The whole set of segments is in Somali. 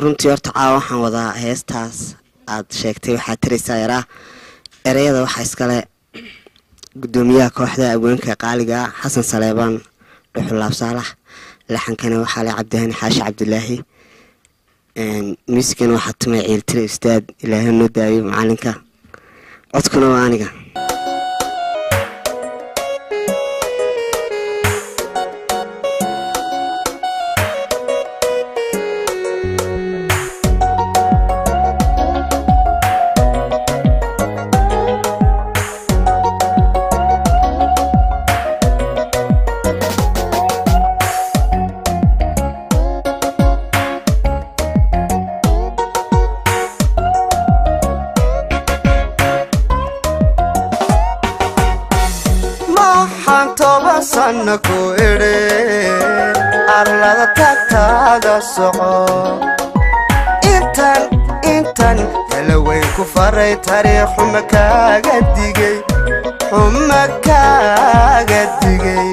runtii horta caawa waxaan wadaa heestaas aad sheegtay waxaad tiraysaa yaraa ereyada waxaa iskale gudoomiyaha kooxda abweenka qaaliga xasan saleebaan dhuxulaab saalax laxankana waxaa le cabdihani xaashi cabdilaahi muusikana waxaa tumay ciiltire ustaad ilaahay noo daayo macalinka codkuna waa aniga maxaan toban sanna ku idhi arlada tagtaada soco intan intan tala weyn ku faray tarii xuma kaaga digay xuma kaaga digay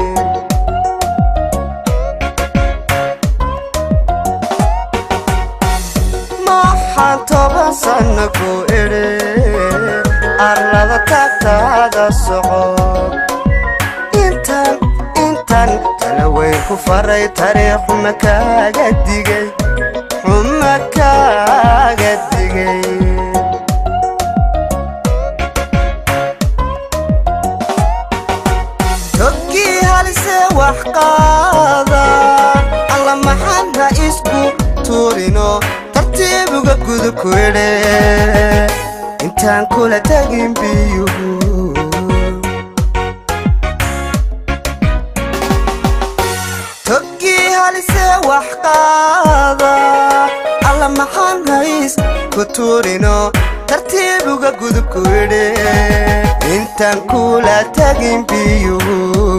maxaan toban sanna ku idhi arlada tagtaada soco intan intan tala weyn ku faray tarii xuma kaaga digay xuma kaaga digay togkii halise wax qaada alla maxadna isku tuurino tartiibuga gudub ku idhe intaan kula tagin biyuhu togkii halise wax qaada alla maxaan hays ku tuurino tartiibuga gudub ku idhe intaan kula tagin biyuhu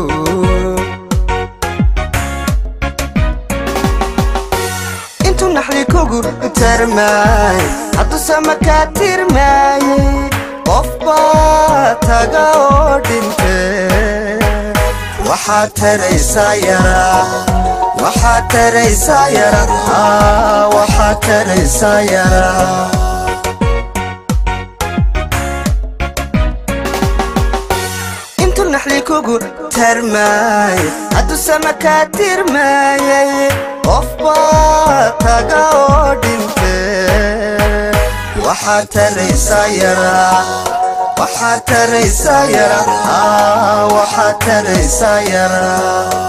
intuu naxli kugu tarmaay haddusama kaa tirmaayey qof baa taga oo dhinte waxaad taraysaa yaraa waxaad taraysaa yara aa waxaad taraysaa yaraa intuu naxli kugu tarmaay haddusama kaa tirmaayey qof baa taga oo dhinte waxaad taraysaa yaraa waxaad taraysaa yara aa waxaad taraysaa yaraa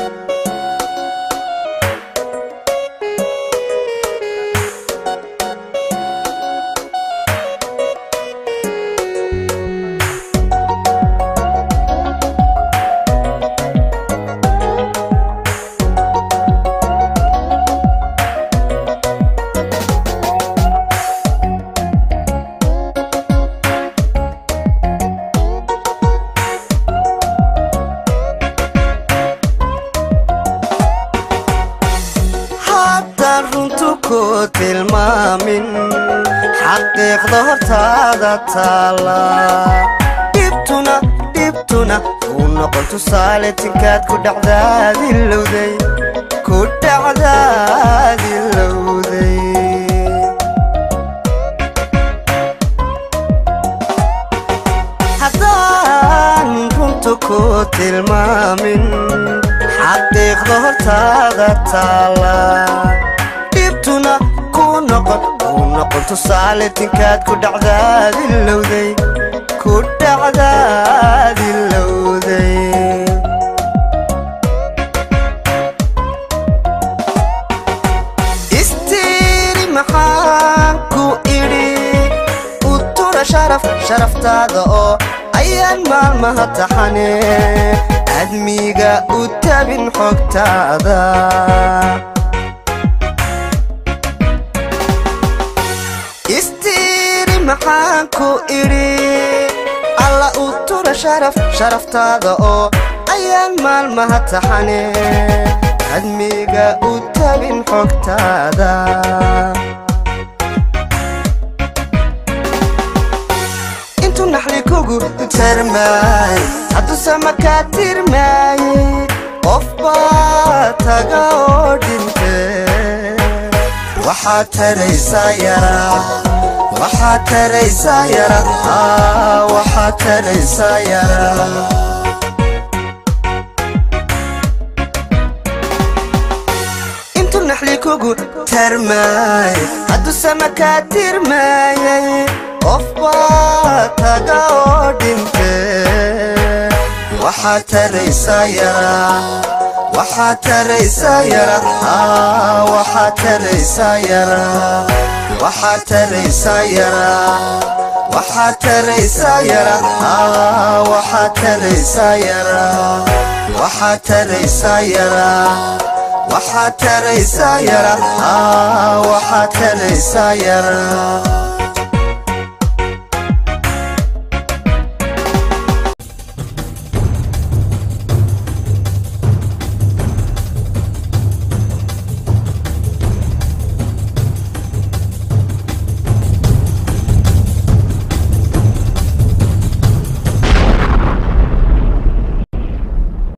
haddaan runtu ku tilmaamin xaqiiqda hortaada taala dhibtuna dhibtuna uu noqon tusaale tinkaad ku dhacdaadilowday ku dhacdaadilowday haddaan runtu ku tilmaamin xaqiiqda hortaada taala dhibtuna ku noqon uu noqon tusaale tinkaad ku dhacdaadilowday ku dhacdaadilowday istiiri maxaan ku idhi u tura sharaf sharaftaada oo ayaan maalmaha taxane admiga u tabin xogtaada istiiri maxaan ku idhi alla u tura sharaf sharaftaada oo ayaan maalmaha taxane admiga u tabin xogtaada intuu naxli kugu tarmaay haddusama kaa tirmaayey qof baa taga oo dhinte waxaad taraysaa yaraa waxaad taraysaa yara waxaad taraysaa yara intuu naxli kugu tarmaay hadduu sama kaa tirmaayay qof baa taga oo dhinte waxaad taraysaa yara waxaad taraysaa yara waxaad taraysaa yara waxaad taraysaa yara waxaad taraysaa yara waxaad taraysaa yara waxaad taraysaa yara waxaad taraysaa yara waxaad taraysaa yara